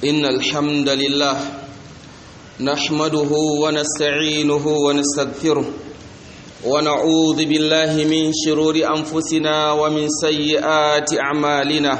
إن الحمد لله نحمده ونستعينه ونستغفره ونعوذ بالله من شرور أنفسنا ومن سيئات أعمالنا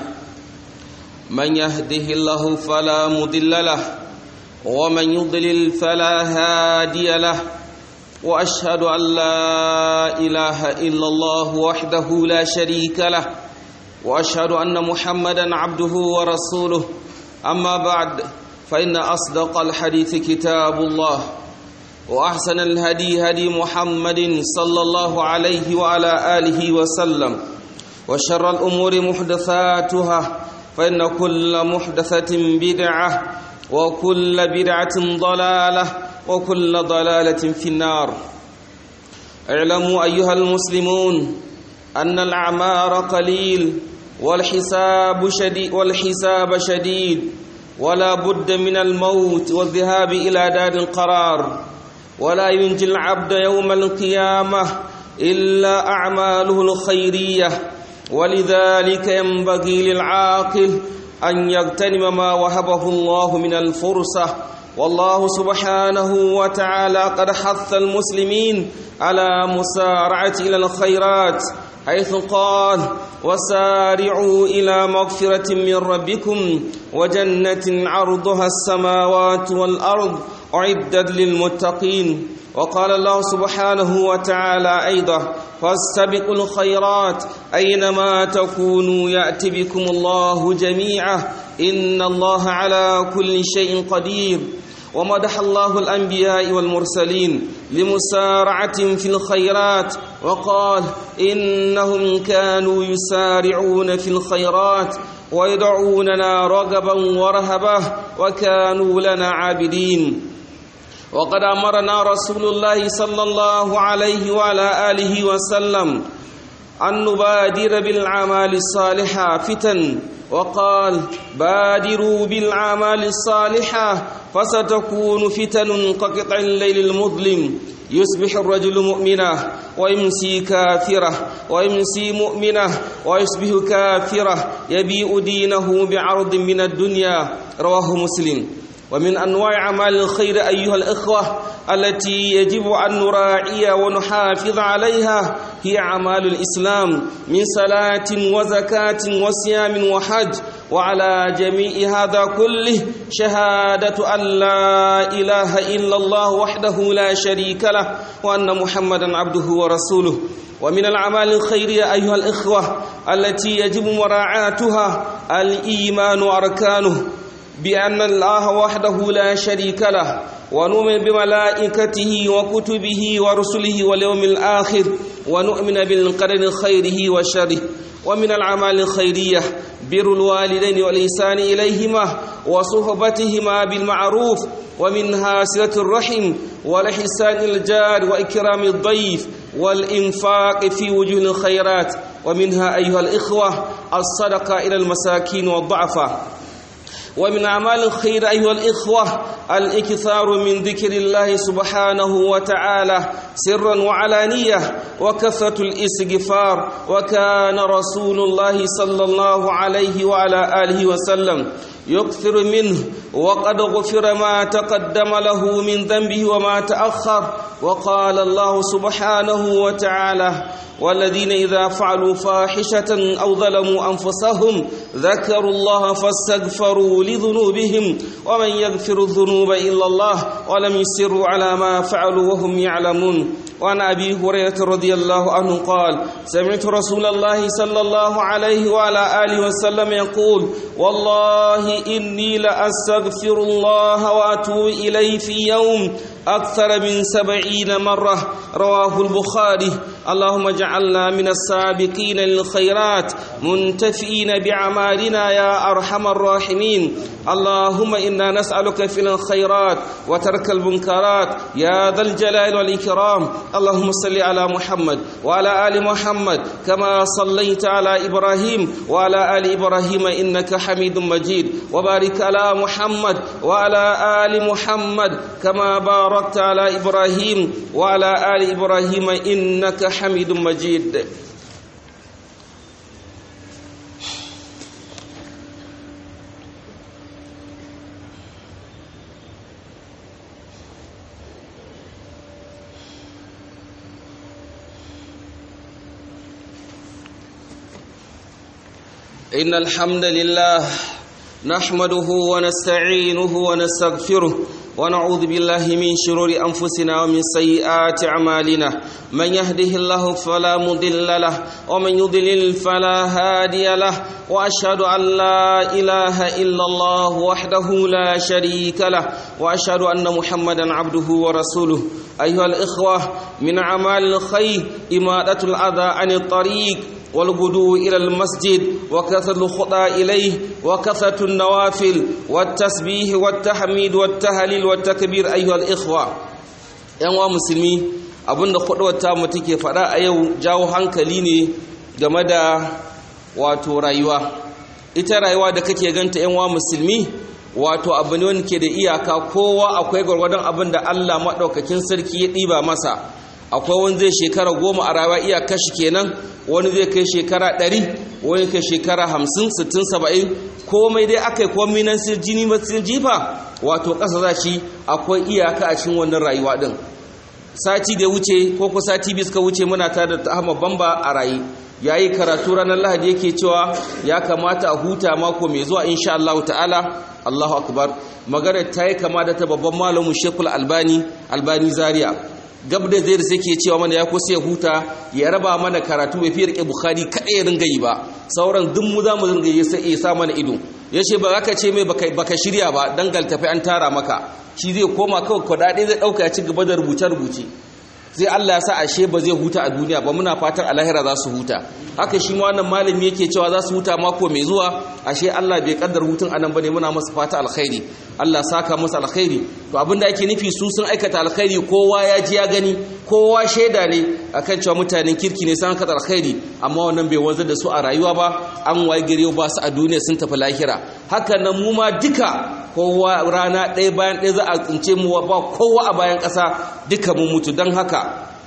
من يهده الله فلا مضل له ومن يضلل فلا هادي له واشهد ان لا اله الا الله وحده لا شريك له واشهد ان محمدا عبده ورسوله اما بعد فان اصدق الحديث كتاب الله واحسن الهدي هدي محمد صلى الله عليه وعلى اله وسلم وشر الامور محدثاتها فان كل محدثه بدعه وكل بدعه ضلاله وكل ضلالة في النار اعلموا أيها المسلمون أن الأعمار قليل والحساب شديد والحساب شديد ولا بد من الموت والذهاب إلى دار القرار ولا ينجي العبد يوم القيامة إلا أعماله الخيرية ولذلك ينبغي للعاقل أن يغتنم ما وهبه الله من الفرصة والله سبحانه وتعالى قد حث المسلمين على مسارعة إلى الخيرات حيث قال وسارعوا إلى مغفرة من ربكم وجنة عرضها السماوات والأرض أعدت للمتقين وقال الله سبحانه وتعالى أيضا فاستبقوا الخيرات أينما تكونوا يأتي بكم الله جميعا إن الله على كل شيء قدير ومدح الله الأنبياء والمرسلين لمسارعة في الخيرات وقال إنهم كانوا يسارعون في الخيرات ويدعوننا رغبا ورهبا وكانوا لنا عابدين وقد أمرنا رسول الله صلى الله عليه وعلى آله وسلم أن نبادر بالأعمال الصالحة فتن وقال بادروا بالأعمال الصالحة فستكون فتن كقطع الليل المظلم يصبح الرجل مؤمنا ويمسي كافرة ويمسي مؤمنة ويصبح كافرة يبيء دينه بعرض من الدنيا رواه مسلم ومن أنواع أعمال الخير أيها الإخوة التي يجب أن نراعي ونحافظ عليها هي أعمال الإسلام من صلاة وزكاة وصيام وحج وعلى جميع هذا كله شهادة أن لا إله إلا الله وحده لا شريك له وأن محمدا عبده ورسوله ومن الأعمال الخيرية أيها الإخوة التي يجب مراعاتها الإيمان وأركانه بأن الله وحده لا شريك له ونؤمن بملائكته وكتبه ورسله واليوم الآخر ونؤمن بالقدر خيره وشره ومن الأعمال الخيرية بر الوالدين والإحسان إليهما وصحبتهما بالمعروف ومنها صلة الرحم والإحسان الجار وإكرام الضيف والإنفاق في وجوه الخيرات ومنها أيها الإخوة الصدقة إلى المساكين والضعفاء ومن أعمال الخير أيها الإخوة الإكثار من ذكر الله سبحانه وتعالى سرا وعلانية وكثرة الاستغفار وكان رسول الله صلى الله عليه وعلى آله وسلم يكثر منه وقد غفر ما تقدم له من ذنبه وما تأخر وقال الله سبحانه وتعالى والذين إذا فعلوا فاحشة أو ظلموا أنفسهم ذكروا الله فاستغفروا لذنوبهم ومن يغفر الذنوب إلا الله ولم يسروا على ما فعلوا وهم يعلمون وعن أبي هريرة رضي الله عنه قال سمعت رسول الله صلى الله عليه وعلى آله وسلم يقول والله إني لأستغفر الله وأتوب إليه في يوم أكثر من سبعين مرة رواه البخاري اللهم اجعلنا من السابقين للخيرات منتفئين بأعمالنا يا أرحم الراحمين اللهم إنا نسألك في الخيرات وترك المنكرات يا ذا الجلال والإكرام اللهم صل على محمد وعلى آل محمد كما صليت على إبراهيم وعلى آل إبراهيم إنك حميد مجيد وبارك على محمد وعلى آل محمد كما باركت على إبراهيم وعلى آل إبراهيم إنك حميد مجيد إن الحمد لله نحمده ونستعينه ونستغفره ونعوذ بالله من شرور أنفسنا ومن سيئات أعمالنا من يهده الله فلا مضل له ومن يضلل فلا هادي له وأشهد أن لا إله إلا الله وحده لا شريك له وأشهد أن محمدا عبده ورسوله أيها الإخوة من أعمال الخير إمادة الأذى عن الطريق والغدو إلى المسجد وكثرة الخطى إليه وكثرة النوافل والتسبيح والتحميد والتهليل والتكبير أيها الإخوة ‘yan musulmi abinda kudurwata mu take faɗa a yau jawo hankali ne game da wato rayuwa ita rayuwa da kake ganta ‘yan musulmi wato abu ne wanda ke da iyaka kowa akwai gwargwadon abin da Allah maɗaukakin sarki ya ɗiba masa akwai wani zai shekara goma a rayuwa iya kashi kenan wani zai kai shekara ɗari wani kai shekara hamsin sittin saba'in komai dai aka yi komai nan sai jini matsin jifa wato ƙasa za shi akwai iyaka a cikin wannan rayuwa ɗin sati da wuce ko ko sati biyu suka wuce muna tare da Ahmad Bamba a raye yayi karatu ranar Lahadi yake cewa ya kamata a huta mako mai zuwa insha Allah ta'ala Allahu akbar magana ta yi kama da ta babban malamin Sheikhul Albani Albani Zaria gab da zai sai ke cewa mana ya kusa ya huta ya raba mana karatu bai fi rike bukhari kaɗai ya ringa yi ba sauran duk mu za mu ringa yi sai ya sa mana ido ya ce ba za ka ce mai baka shirya ba dan galtafi an tara maka shi zai koma kawai kwadade zai ɗauka ya ci gaba da rubuce-rubuce zai Allah ya sa ashe ba zai huta a duniya ba muna fatan alahira za su huta haka shi ma wannan malami yake cewa za su huta mako mai zuwa ashe Allah bai kaddar hutun anan bane muna masa fata alkhairi Allah saka masa alkhairi to abinda ake nufi su sun aikata alkhairi kowa ya ji ya gani kowa shaida ne akan cewa mutanen kirki ne sun aikata alkhairi amma wannan bai wanzar da su a rayuwa ba an waye gari ba su a duniya sun tafi lahira haka nan mu ma duka kowa rana ɗaya bayan ɗaya za a tsince mu ba kowa a bayan ƙasa duka mun mutu don haka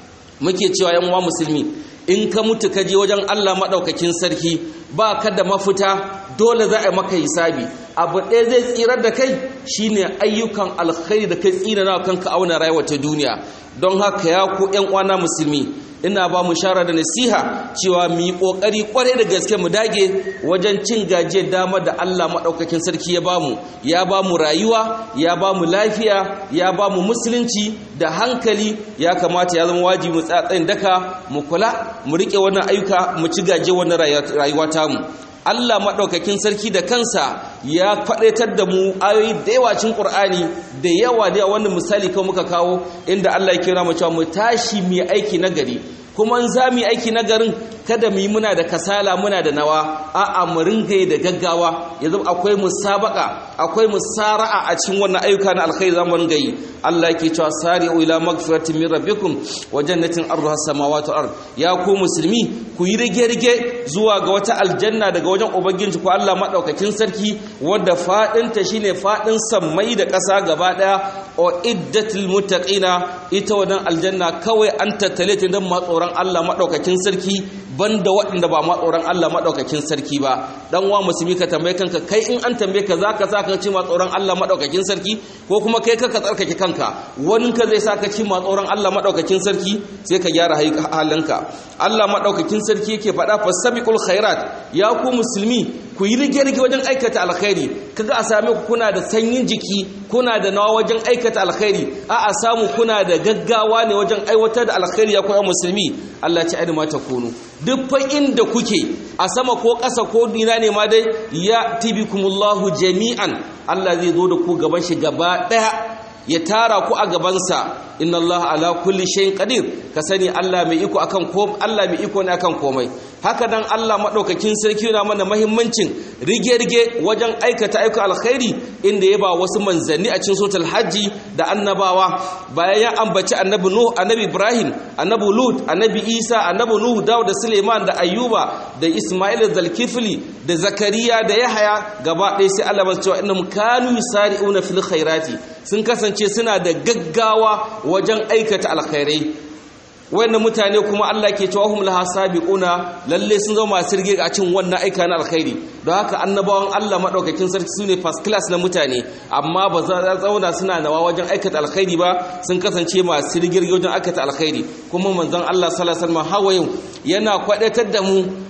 muke cewa yan uwa musulmi in ka mutu ka je wajen Allah maɗaukakin sarki ba ka da mafita dole za a maka hisabi abu ɗaya zai tsirar da kai shine ayyukan alkhairi da kai tsira na kanka auna rayuwa ta duniya don haka ya ku ƴan uwana musulmi ina ba mu shara da nasiha cewa mu yi kokari kwarai da gaske mu dage wajen cin gajiyar dama da Allah madaukakin sarki ya bamu ya bamu rayuwa ya bamu lafiya ya bamu musulunci da hankali ya kamata ya zama wajibi mu tsatsayin daka mu kula mu rike wannan ayyuka mu ci gajiyar wannan rayuwa tamu Allah maɗaukakin sarki da kansa ya faɗaitar da mu ayoyi da yawa cin ƙur'ani da yawa da yawa wanda misali kawai muka kawo inda Allah ya kira mu cewa mu tashi mu aiki na gari kuma in za mu yi aiki na garin kada mu yi muna da kasala muna da nawa a'a mu ringa da gaggawa yanzu akwai musabaka akwai musara'a a cikin wannan ayyuka na alkhairi zamu ringa yi Allah yake cewa sari'u ila magfiratin min rabbikum wa jannatin arduha samawati wal ard ya ku musulmi ku yi rige rige zuwa ga wata aljanna daga wajen ubangiji ku Allah madaukakin sarki wanda fadin ta shine fadin sammai da ƙasa gaba daya o iddatul muttaqina ita wannan aljanna kawai an tattale ta dan matsoran Allah madaukakin sarki banda waɗanda ba matsoron Allah maɗaukakin sarki ba dan wa musulmi ka tambaye kanka kai in an tambaye ka zaka sa ka ci matsoron Allah maɗaukakin sarki ko kuma kai ka tsarkake kanka wani ka zai sa ka ci matsoron Allah maɗaukakin sarki sai ka gyara halinka Allah maɗaukakin sarki yake faɗa fasabiqul khairat ya ku musulmi ku yi rige-rige wajen aikata alkhairi kaga a same ku kuna da sanyin jiki kuna da nawa wajen aikata alkhairi a a samu kuna da gaggawa ne wajen aiwatar da alkhairi ya koya musulmi Allah ci ainihin mata kunu duk fa inda kuke a sama ko ƙasa ko dina ne ma dai ya tibikumullahu jami'an Allah zai zo da ku gaban shi gaba ɗaya ya tara ku a gabansa inna Allah ala kulli shay'in qadir ka sani Allah mai iko akan ko Allah mai iko ne akan komai haka dan Allah madaukakin sarki yana mana muhimmancin rige-rige wajen aikata aika alkhairi inda ya ba wasu manzanni a cikin suratul hajji da annabawa bayan ya ambaci annabi nuh annabi ibrahim annabi lut annabi isa annabi nuh dawud da suleiman da ayyuba da isma'il da zulkifli da zakariya da yahaya gaba ɗaya sai Allah ya cewa innahum kanu yusari'una fil khairati sun kasance suna da gaggawa wajen aikata alkhairai wannan mutane kuma Allah ke cewa hum laha sabiquna lalle sun zama masu rige a cikin wannan aika na alkhairi don haka annabawan Allah madaukakin sarki sune first class na mutane amma ba za a zauna suna nawa wajen aikata alkhairi ba sun kasance masu rige wajen aikata alkhairi kuma manzon Allah sallallahu alaihi wasallam hawayin yana kwadatar da mu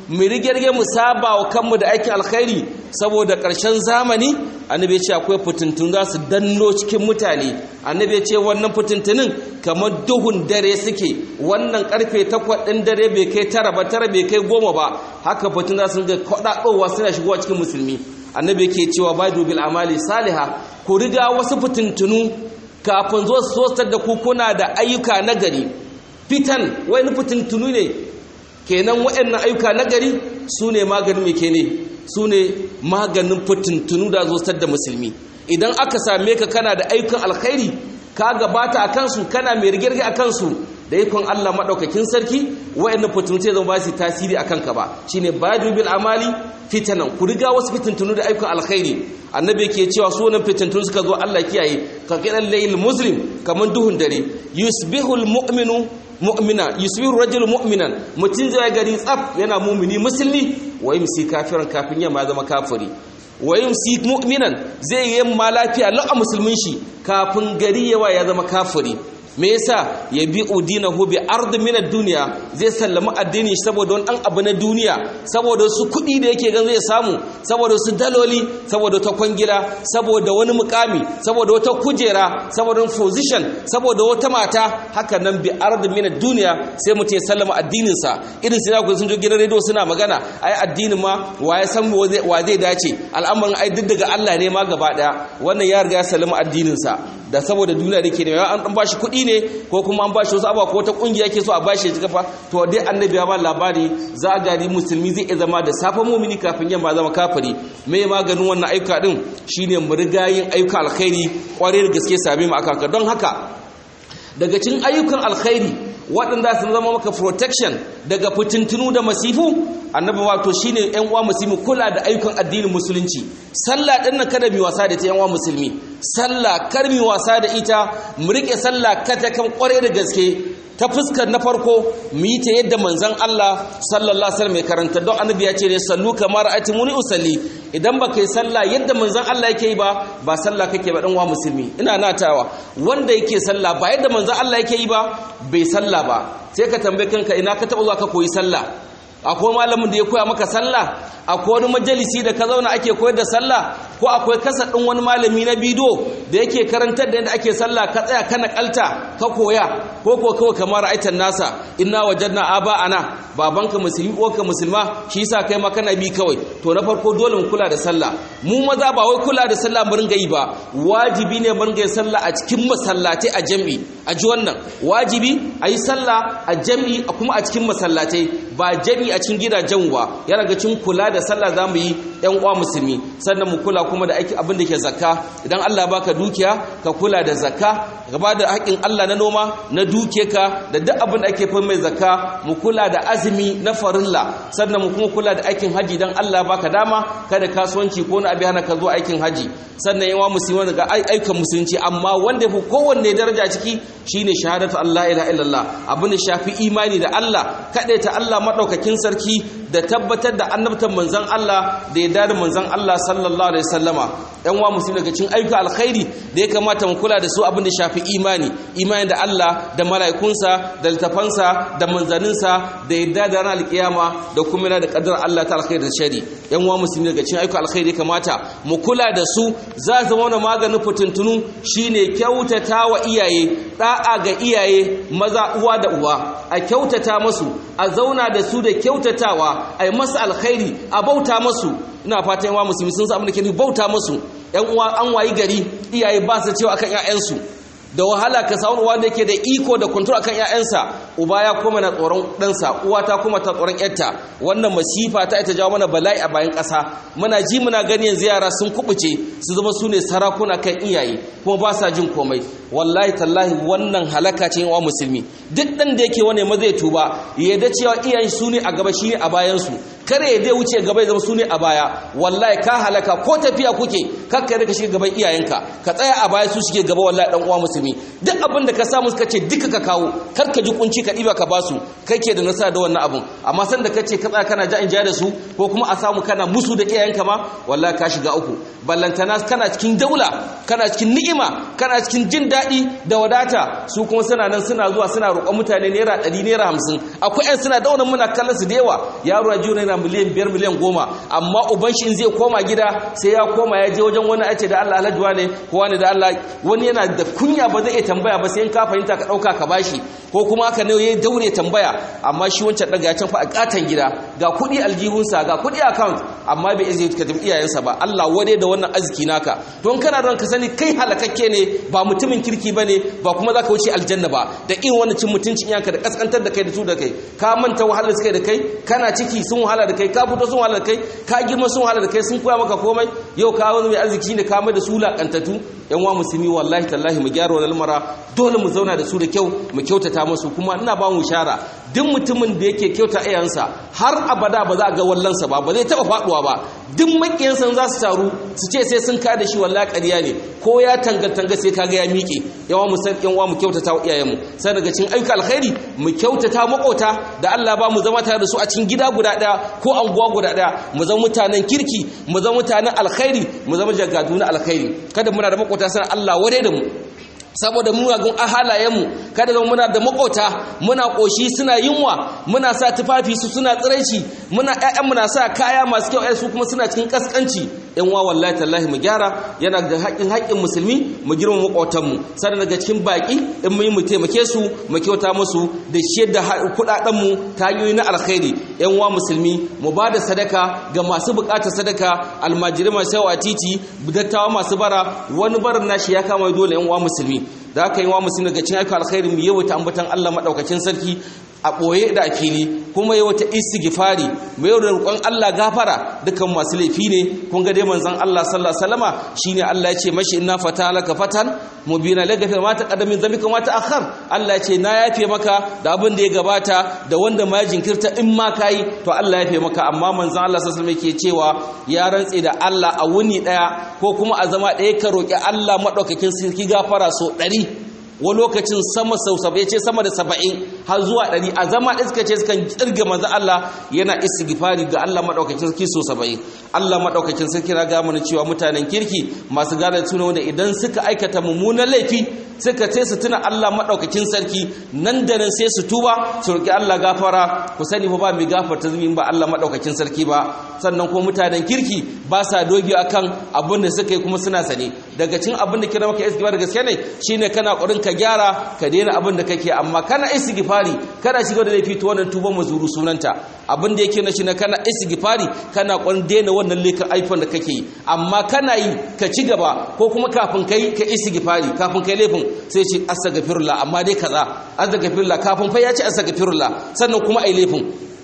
mu rigirge mu saba wa kanmu da aikin alkhairi saboda ƙarshen zamani annabi ya ce akwai fitintun za su danno cikin mutane annabi ya ce wannan fitintunin kamar duhun dare suke wannan karfe takwas ɗin dare bai kai tara ba tara bai kai goma ba haka fitin za su ga kwaɗaɗowa suna shigowa cikin musulmi annabi ke cewa badu bil amali saliha ku riga wasu fitintunu kafin zo su sosar da ku kuna da ayyuka na gari fitan wani fitintunu ne kenan waɗannan ayyuka na gari su ne maganin mai kene su ne maganin fitintunu da zo da musulmi idan aka same ka kana da ayyukan alkhairi ka gabata a kansu kana mai rigirgi a kansu da ikon Allah maɗaukakin sarki wa'annan fitinu sai zama ba su tasiri a kanka ba shine badu bil amali fitanan ku riga wasu fitintunu da ayyukan alkhairi annabi ke cewa su wannan fitintunu suka zo Allah kiyaye ka kiran layil muslim kaman duhun dare yusbihul mu'minu mu'mina yusbihu rajulu mu'minan mutun zai gari tsaf yana mu'mini musulmi wa yumsi kafiran kafin yamma zama kafiri wa yumsi mu'minan zai yi ma lafiya la'a musulmin shi kafin gari yawa ya zama kafiri me yasa ya bi udinahu bi ard min ad-dunya zai sallama addini saboda wani dan abu na duniya saboda su kuɗi da yake gan zai samu saboda su daloli saboda ta kwangila saboda wani mukami saboda wata kujera saboda wani position saboda wata mata haka nan bi ard min ad-dunya sai mutum ya sallama addinin sa irin sai ku sun jo gidan radio suna magana ai addinin ma wa ya san wa zai dace al'amarin ai duk daga Allah ne ma gaba daya wannan ya riga ya sallama addinin sa da saboda duniya da ke da an dan bashi kuɗi ne ko kuma an bashi wasu abuwa ko wata kungiya ke so a bashi ya ci kafa to dai annabi ya ba labari za a gari musulmi zai zama da safa mumini kafin yamma zama kafiri me maganin wannan ayyuka din shine mu riga yin ayyuka alkhairi kwarai da gaske same mu aka don haka daga cikin ayyukan alkhairi waɗanda sun zama maka protection daga fitintunu da masifu annabi wato shine ƴan uwa musulmi kula da ayyukan addinin musulunci sallah din nan kada mi wasa da ta ƴan uwa musulmi sallah kar mi wasa da ita mu rike sallah kata kan kware da gaske ta fuskar na farko mu yi ta yadda manzon Allah sallallahu alaihi wasallam ya karanta don annabi ya ce ne sallu kamar atimuni usalli idan ba kai sallah yadda manzon Allah yake yi ba ba sallah kake ba dan uwa musulmi ina natawa wanda yake sallah ba yadda manzon Allah yake yi ba bai sallah ba sai ka tambaye kanka ina ka taɓa zuwa ka koyi sallah akwai malamin da ya koya maka sallah akwai wani majalisi da ka zauna ake koyar da sallah ko akwai kasa ɗin wani malami na bido da yake karantar da yadda ake sallah ka tsaya ka nakalta ka koya ko ko kawai kamar aitan nasa inna wajadna aba ana babanka musulmi uwarka musulma shi yasa kai ma kana bi kawai to na farko dole mu kula da sallah mu maza ba wai kula da sallah mu ringa yi ba wajibi ne mu ringa yin sallah a cikin masallatai a jami'i a ji wannan wajibi a yi sallah a jami'i kuma a cikin masallatai ba jami'i a cikin gidajen ba yana ga cin kula da sallah za mu yi ‘yan uwa musulmi sannan mu kula kuma da aiki abin da ke zakka idan Allah baka dukiya ka kula da zakka gaba da haƙin Allah na noma na duke ka da duk abin da ake fi mai zakka mu kula da azumi na farilla sannan mu kuma kula da aikin haji idan Allah baka dama kada kasuwanci ko na abi hana ka zo aikin haji sannan yawa musulmi daga aikin musulunci amma wanda ya fi kowanne daraja ciki shine shahadatu Allah ilaha illallah abin da shafi imani da Allah ta Allah madaukakin sarki da tabbatar da annabtan manzon Allah da ya da manzon Allah sallallahu alaihi wasallama ɗan wa musulmi daga cikin ayyuka alkhairi da ya kamata mu kula da su abin da shafi imani imani da Allah da mala'ikunsa da littafansa da manzaninsa da yadda da ranar alkiyama da kuma yana da kadar Allah ta alkhairi da shari ɗan wa musulmi daga cikin ayyuka alkhairi kamata mu kula da su za zama wani maganin fitintunu shine kyautata wa iyaye da'a ga iyaye maza uwa da uwa a kyautata masu a zauna da su da kyautatawa a yi masa alkhairi a bauta masu ina fatan yawa musulmi sun samu da ke bauta masu yan uwa an wayi gari iyaye ba su cewa akan ƴaƴansu da wahala ka samu wanda yake da iko da control akan ƴaƴansa uba ya kuma na tsoron ɗansa uwa ta kuma ta tsoron ƴarta wannan masifa ta ita jawo mana bala'i a bayan ƙasa muna ji muna gani yanzu yara sun kubuce su zama su ne sarakuna kan iyaye kuma ba sa jin komai wallahi tallahi wannan halaka ce wa musulmi duk ɗan da yake wani ma zai tuba ya da cewa iyayen su ne a gaba shi ne a bayansu kare ya dai wuce gaba ya zama su ne a baya wallahi ka halaka ko tafiya kuke kakka da ka shiga gaban iyayenka ka tsaya a baya su shige gaba wallahi dan uwa musulmi duk abin da ka samu suka ce duka ka kawo kar ka ji kunci ka diba ka basu kai ke da nasara da wannan abun amma san da kace ka tsaya kana ja in ja da su ko kuma a samu kana musu da iyayenka ma wallahi ka shiga uku ballantana kana cikin daula kana cikin ni'ima kana cikin jin daɗi da wadata su kuma suna nan suna zuwa suna roƙon mutane naira ɗari naira hamsin akwai 'yan suna da wannan muna kallon su da yawa yaro ya ji yana miliyan biyar miliyan goma amma uban shi in zai koma gida sai ya koma ya je wajen wani ace da Allah alhaji ne ko wani da Allah wani yana da kunya ba zai iya tambaya ba sai in ka fahimta ka dauka ka bashi ko kuma haka ne ya daure tambaya amma shi wancan daga can fa a katan gida ga kuɗi aljihunsa ga kuɗi account amma bai izini ka tafi iyayensa ba Allah wade da wannan arziki naka don kana ran ka sani kai halakakke ne ba mutumin kirki bane ba kuma zaka wuce aljanna ba da irin wannan cin mutuncin iyanka da kaskantar da kai da su da kai ka manta wahalar suka da kai kana ciki sun wahala da kai ka fito sun wahala da kai ka girma sun wahala da kai sun koya maka komai yau ka wani mai arziki ne ka mai da su lakantatu yan wa musulmi wallahi tallahi mu gyara wannan lamara dole mu zauna da su da kyau mu kyautata musu kuma ina ba mu shara duk mutumin da yake kyauta iyayensa har abada ba za a ga wallansa ba ba zai taba faduwa ba duk makiyansa za su taru su ce sai sun kada shi wallahi ƙarya ne ko ya tanga-tanga sai kaga ya miƙe yawa mu san yan mu kyautata wa iyayenmu sai daga cikin ayyuka alkhairi mu kyautata makota da Allah ba mu zama tare da su a cikin gida guda ɗaya ko anguwa guda ɗaya mu zama mutanen kirki mu zama mutanen alkhairi mu zama jagadu na alkhairi kada muna da makota san Allah ware da mu saboda munagun halayenmu kada zama muna da makota muna koshi suna yunwa muna sa tufafi su suna tsiraici muna ƴaƴan muna sa kaya masu kyau su kuma suna cikin kaskanci yan wa wallahi tallahi mu gyara yana da haƙƙin haƙƙin musulmi mu girma makotanmu sannan daga cikin baƙi in mu yi mu taimake su mu kyauta musu da shiyar da kuɗaɗen mu ta hanyoyi na alkhairi yan wa musulmi mu ba da sadaka ga masu buƙatar sadaka almajirai masu yawa titi dattawa masu bara wani barin nashi ya kama dole yan wa musulmi da aka yi wa musulmi daga cikin ayyukan alkhairi mu yawaita ambatan Allah madaukakin sarki a ɓoye da a fili kuma yi wata istighfari mai yau da roƙon Allah gafara dukan masu laifi ne kun ga dai manzon Allah sallallahu alaihi wasallama shine Allah ya ce mashi inna fata laka fatan mubina la gafir ma taqaddama min dhanbika ma ta'akhkhar Allah ya ce na yafe maka da abin da ya gabata da wanda ma jinkirta in ma kai to Allah ya yafe maka amma manzon Allah sallallahu alaihi wasallam yake cewa ya rantse da Allah a wuni daya ko kuma a zama daya ka roki Allah madaukakin sarki gafara so 100 wa lokacin sama sau ya ce sama da saba'in har zuwa ɗari a zama ɗin suka ce suka ƙirga manzo Allah yana istighfari ga Allah maɗaukakin sarki so saba'in Allah maɗaukakin sarki na ga mana cewa mutanen kirki masu gane tuna wanda idan suka aikata mummunan laifi suka ce su tuna Allah maɗaukakin sarki nan da nan sai su tuba su roƙi Allah gafara ku sani ba mai gafarta zumin ba Allah maɗaukakin sarki ba sannan kuma mutanen kirki ba sa dogi akan abin da suka yi kuma suna sane daga cin abin da kira maka istighfar da gaske ne shine kana ƙoƙarin ka gyara ka daina abin da kake amma kana istighfari kana shiga da laifi to wannan tuban mazuru sunanta abin da yake na shi na kana istighfari kana ƙoƙarin daina wannan laifin aifan da kake yi amma kana yi ka ci gaba ko kuma kafin kai ka istighfari kafin kai laifin sai ce astaghfirullah amma dai kaza astaghfirullah kafin fa ya ce astaghfirullah sannan kuma ai laifin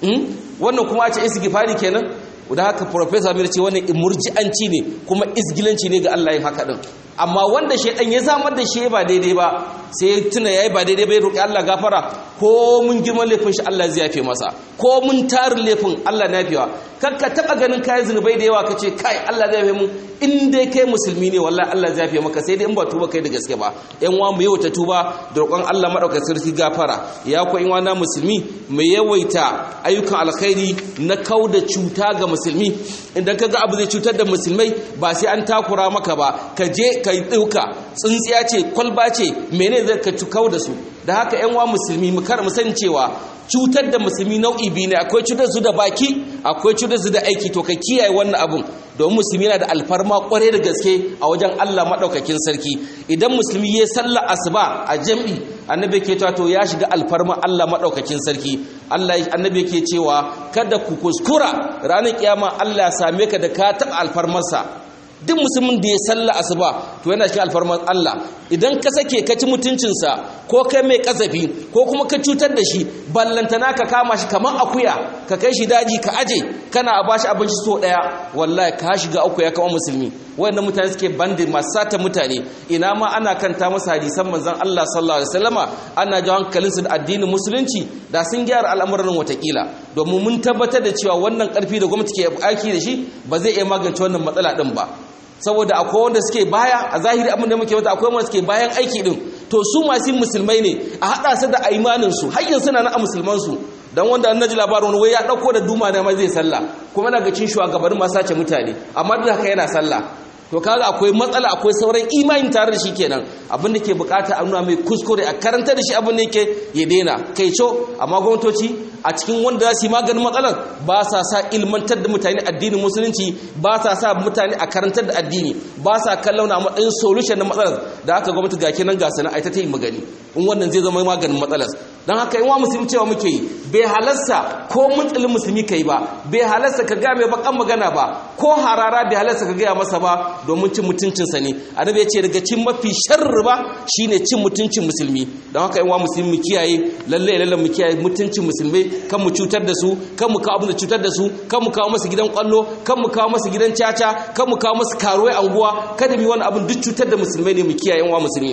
wannan kuma a ce istighfari kenan da haka professor Amir ce wannan murji'anci ne kuma isgilanci ne ga Allah yin haka din amma wanda shaidan ya zamar da shi ba daidai ba sai ya tuna yayi ba daidai ba ya roki Allah gafara ko mun girman laifin shi Allah zai yafe masa ko mun tarin laifin Allah na yafewa kar ka taba ganin kai zunubai da yawa kace kai Allah zai yafe mu in dai kai musulmi ne wallahi Allah zai yafe maka sai dai in ba tuba kai da gaske ba yan wa mu yawaita tuba da roƙon Allah madaukakin sarki gafara ya ko in na musulmi mu yawaita ayyukan alkhairi na kauda cuta ga musulmi idan kaga abu zai cutar da musulmai ba sai an takura maka ba ka je ka yi ɗauka tsintsiya ce kwalba ce mene zai ka cukau da su da haka yan wa musulmi mu kar mu san cewa cutar da musulmi nau'i biyu ne akwai cutar su da baki akwai cutar su da aiki to ka kiyaye wannan abun domin musulmi yana da alfarma kware da gaske a wajen Allah madaukakin sarki idan musulmi ya salla asuba a jam'i annabi ke cewa to ya shiga alfarma Allah madaukakin sarki Allah annabi ke cewa kada ku kuskura ranar kiyama Allah ya same ka da ka taba alfarmarsa duk musulmin da ya salla asuba to yana cikin alfarman Allah idan ka sake ka ci mutuncinsa ko kai mai kazafi ko kuma ka cutar da shi ballantana ka kama shi kamar akuya ka kai shi daji ka aje kana a bashi abinci so daya wallahi ka shiga akuya kamar musulmi wanda mutane suke bandin masu sata mutane ina ma ana kanta masa hadisan manzon Allah sallallahu alaihi wasallama ana jawo hankalinsu da addinin musulunci da sun gyara al'amuran watakila domin mun tabbatar da cewa wannan karfi da gwamnati ke aiki da shi ba zai iya magance wannan matsala din ba saboda akwai wanda suke baya a zahiri abin da muke wata akwai wanda suke bayan aiki din to su masu musulmai ne a hada su da imanin su har yanzu na a musulman su dan wanda an naji labarin wani wai ya dauko da duma na mai zai sallah kuma daga cin shugabannin masu sace mutane amma duk haka yana sallah to kaga akwai matsala akwai sauran imani tare da shi kenan abin da ke bukata a nuna mai kuskure a karanta da shi abin da yake ya daina kai co amma gwamnatoci a cikin wanda za su yi maganin matsalar ba sa sa ilmantar da mutane addinin musulunci ba sa sa mutane a karantar da addini ba sa kallon a matsayin solution na matsalar da aka gwamnati ga kenan ga sana aita ta yi magani in wannan zai zama maganin matsalar don haka in wa musulmi cewa muke yi bai halarsa ko mutsalin musulmi ka yi ba bai halarsa ka gaya mai bakan magana ba ko harara bai halarsa ka gaya masa ba domin cin mutuncinsa ne annabi ya ce daga cin mafi sharri ba shine cin mutuncin musulmi don haka in wa musulmi mu kiyaye lalle lalle mu kiyaye mutuncin musulmai kan mu cutar da su kan mu kawo abin da cutar da su kan mu kawo masu gidan kwallo kan mu kawo masu gidan caca kan mu kawo masu karuwai anguwa kada mu yi wani abin duk cutar da musulmai ne mu kiyaye wa musulmi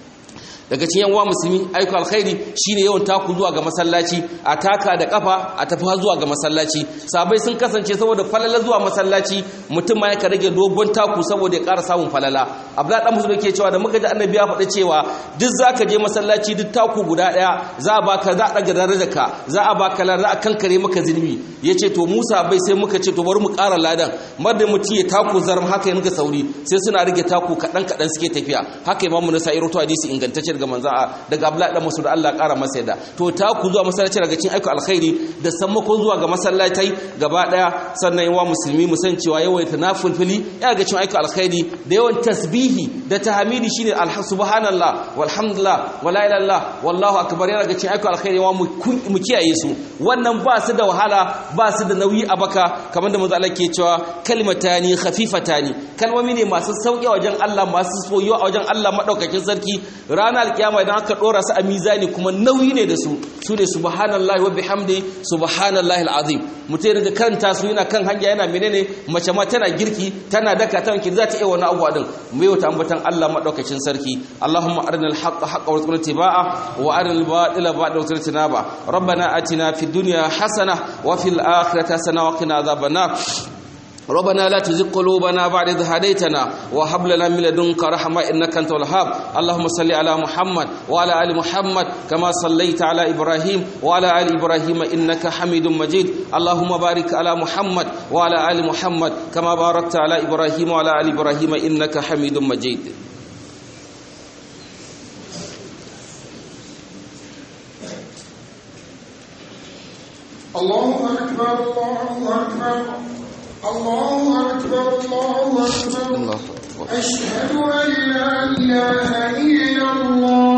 daga cikin yanwa musulmi aiko alkhairi shine yawan taku zuwa ga masallaci a taka da kafa a tafi zuwa ga masallaci sabai sun kasance saboda falala zuwa masallaci mutum ma yaka rage dogon taku saboda ya ƙara samun falala abdullahi dan musulmi ke cewa da muka ji annabi ya faɗi cewa duk zaka je masallaci duk taku guda ɗaya za a baka za a daga darajarka za a baka lada a kankare maka zunubi yace to Musa bai sai muka ce to bari mu ƙara ladan madda mutum ya taku zarm haka ya muka sauri sai suna rage taku kaɗan kaɗan suke tafiya haka imamu nasa'i rawaito hadisi ingantacce daga manzo daga Abdullahi dan Mas'ud Allah ƙara masa yadda to ta ku zuwa masallaci daga cikin aiko alkhairi da sammako zuwa ga masallatai gaba daya sannan yawa musulmi mu san cewa yawan nafilfili ya ga cikin aiko alkhairi da yawan tasbihi da tahmidi shine subhanallah walhamdulillah wala ilaha illallah wallahu akbar ya ga cikin aiko alkhairi yawa mu kiyaye su wannan ba su da wahala ba su da nauyi a baka kamar da manzo Allah ke cewa kalimatani khafifatani kalmomi ne masu sauki wajen Allah masu soyuwa a wajen Allah madaukakin sarki ranar alkiyama idan aka dora su a mizani kuma nauyi ne da su su ne subhanallahi wa bihamdi subhanallahi alazim mutai daga karanta su yana kan hanya yana menene mace ma tana girki tana daka ta wanki za ta iya wani abuwa din mai wata ambatan Allah madaukakin sarki Allahumma arina alhaqqa haqqan warzuqna tibaa wa arina albatila batila warzuqna tinaba rabbana atina fid dunya hasana wa fil akhirati hasana wa qina adhaban nar ربنا لا تزغ قلوبنا بعد إذ هديتنا وهب لنا من لدنك رحمة إنك أنت الوهاب اللهم صل على محمد وعلى آل محمد كما صليت على إبراهيم وعلى آل إبراهيم إنك حميد مجيد اللهم بارك على محمد وعلى آل محمد كما باركت على إبراهيم وعلى آل إبراهيم إنك حميد مجيد الله أكبر الله أكبر الله أكبر الله أكبر الله أشهد أن لا إله إلا الله